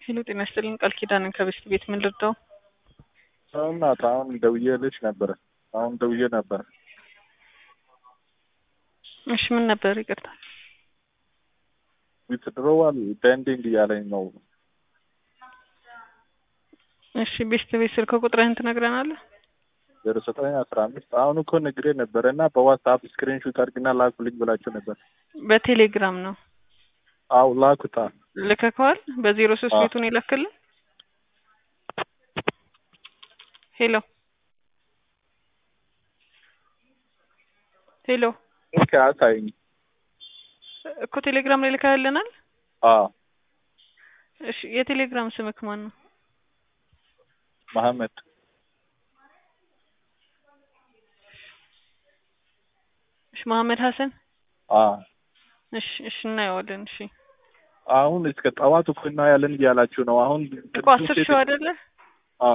ሄሎ ጤና ይስጥልኝ ቃል ኪዳንን ከቤስት ቤት ምን ልርዳው? እናት አሁን ደውዬልሽ ነበረ። አሁን ደውዬ ነበረ። እሺ ምን ነበር? ይቅርታ ዊትድሮዋል ፔንዲንግ እያለኝ ነው። እሺ ቤስት ቤት ስልክ ቁጥርህን ትነግረናለህ? ዜሮ ዘጠኝ አስራ አምስት አሁን እኮ ነግሬ ነበረ እና በዋትስአፕ ስክሪንሹት አድርግና ላኩልኝ ብላችሁ ነበር። በቴሌግራም ነው አው ላኩታ። ልከከዋል? በዜሮ ሶስት አዎ። ቤቱን ይለክልን። ሄሎ ሄሎ ኦኬ አሳይኝ። እኮ ቴሌግራም ላይ ልካልናል። አዎ እሺ የቴሌግራም ስምክ ማን ነው? መሐመድ እሺ መሐመድ ሀሰን። አዎ እሺ እሺ እናየዋለን። እሺ አሁን እስከ ጠዋት እኮ እናያለን እያላችሁ ነው። አሁን እኮ አስር ሺው አይደለ አዎ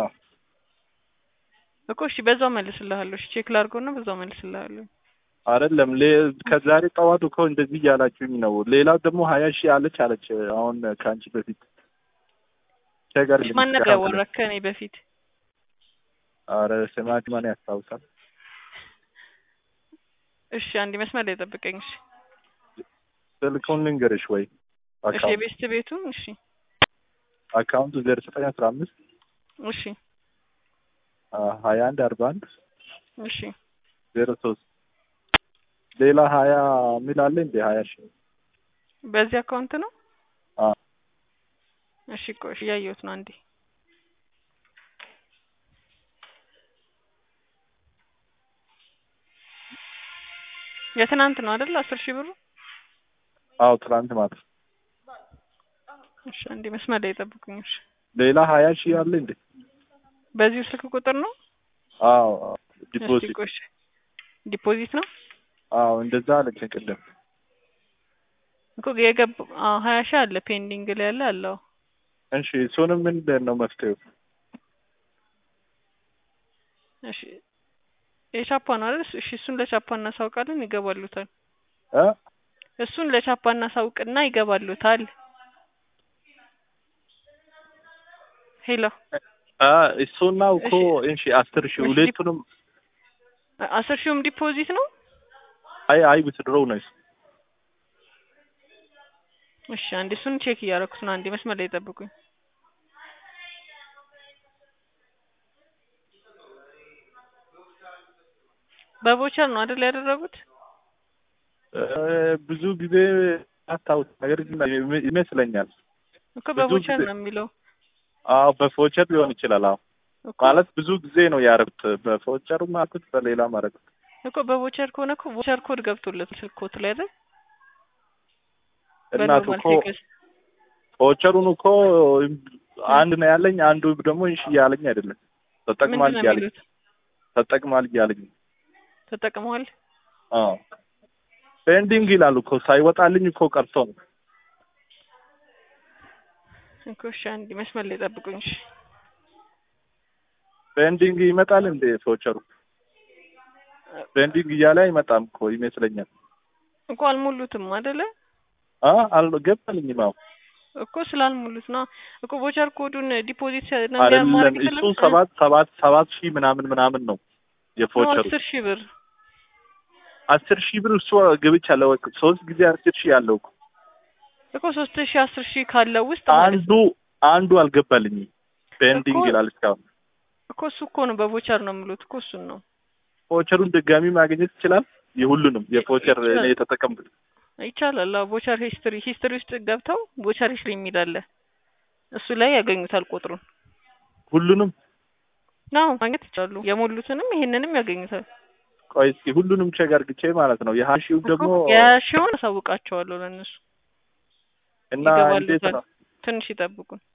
እኮ እሺ በዛው መልስልሃለሁ። እሺ ቼክ ላድርገውና በዛው መልስልሃለሁ። አይደለም ሌ- ከዛሬ ጠዋት እኮ እንደዚህ እያላችሁኝ ነው። ሌላው ደግሞ ሀያ ሺህ አለች አለች አሁን ከአንቺ በፊት ቸገር እሺ ማን ነበር ያወራህ ከእኔ በፊት? አረ ስማች ማን ያስታውሳል? እሺ አንድ መስመር ላይ ጠብቀኝ። እሺ ስልኩን ልንገርሽ ወይ እሺ የቤስት ቤቱን እሺ አካውንቱ ዜሮ ዘጠኝ አስራ አምስት እሺ ሀያ አንድ አርባ አንድ እሺ ዜሮ ሶስት ሌላ ሀያ የሚል አለ እንዴ? ሀያ ሺህ በዚህ አካውንት ነው። አዎ እሺ ቆይ እሺ እያየሁት ነው አንዴ የትናንት ነው አይደል? አስር ሺህ ብሩ አዎ ትናንት ማለት ነው። እሺ አንዴ መስመር ላይ ጠብቁኝ። እሺ ሌላ ሀያ ሺህ አለ እንዴ? በዚሁ ስልክ ቁጥር ነው። አዎ እስቲ ዲፖዚት ቆይ እሺ ዲፖዚት ነው አዎ እንደዛ አለችኝ ቅድም። እኮ የገባ አዎ ሀያ ሺህ አለ ፔንዲንግ ላይ ያለ አለው። እሺ እሱንም ምንድን ነው መፍትሄው? እሺ የቻፓ ነው አይደል? እሺ እሱን ለቻፓ እናሳውቃለን፣ ይገባሉታል። እ እሱን ለቻፓ እናሳውቅና ይገባሉታል። ሄሎ አ እሱና እኮ እሺ አስር ሺህ እሺ፣ ሁለቱንም አስር ሺውም ዲፖዚት ነው። አይ አይ ዊትድሮው ነው እሱ። እሺ አንዴ እሱን ቼክ እያደረኩት ነው። አንዴ መስመር ላይ ጠብቁኝ። በቮቸር ነው አይደል ያደረጉት? እ ብዙ ጊዜ አስታውስ ነገር ግን ይም- ይመስለኛል እኮ ብዙ በቮቸር ጊዜ- ነው የሚለው አዎ በፎቸር ሊሆን ይችላል። አዎ እኮ ማለት ብዙ ጊዜ ነው ያደረጉት። በፎቸሩም አልኩት በሌላም አደረጉት። እኮ በቮቸር ከሆነ እኮ ቮቸር ኮድ ገብቶለት ስልኮት ላይ አይደል? እናቱ በኖርማል እኮ ቴክስት ፎቸሩን እኮ አንድ ነው ያለኝ፣ አንዱ ደግሞ እሺ እያለኝ አይደለም። ተጠቅማል ምንድን ነው እያለኝ የሚሉት? ተጠቅማል እያለኝ ተጠቅመዋል። አዎ ፔንዲንግ ይላሉ እኮ ሳይወጣልኝ እኮ ቀርቶ ነው። እኮ እሺ አንዴ መስመር ላይ ጠብቁኝ። እሺ ፔንዲንግ ይመጣል እንዴ ፎቸሩ? ፔንዲንግ እያለ አይመጣም እኮ ይመስለኛል። እኮ አልሞሉትም አይደለ? አ አልገባልኝም። አዎ እኮ ስላልሞሉት ነው እኮ ቮቸር ኮዱን ዲፖዚት ነው አይደለም ማድረግ እሱ የፈለጉት? ሰባት ሰባት ሰባት ሺህ ምናምን ምናምን ነው ነው የፎቸሩ አስር ሺህ ብር አስር ሺህ ብር እሱ ግብቻለሁ ሶስት ጊዜ አስር ሺህ ያለው እኮ እኮ ሶስት ሺህ አስር ሺህ ካለው ውስጥ ማለት አንዱ አንዱ አልገባልኝም። ፔንዲንግ እኮ- ይላል እስካሁን። እኮ እሱ እኮ ነው በቮቸር ነው የሚሉት እኮ እሱን ነው ፎቸሩን ድጋሚ ማግኘት ይችላል። የሁሉንም የፎቸር ይችላል። እኔ የተጠቀምኩት ይቻላል። አዎ ቮቸር ሂስትሪ ሂስትሪ ውስጥ ገብተው ቮቸር ሂስትሪ የሚል አለ እሱ ላይ ያገኙታል ቁጥሩን ሁሉንም ነው ማግኘት ይችላሉ። የሞሉትንም ይሄንንም ያገኙታል። ቆይ እስኪ ሁሉንም ቼክ አድርግቼ ማለት ነው። የሀሺው ደግሞ እኮ የሺውን አሳውቃቸዋለሁ ለእነሱ እና ይገባሉ እንዴት ታዲያ። ነው ትንሽ ይጠብቁን።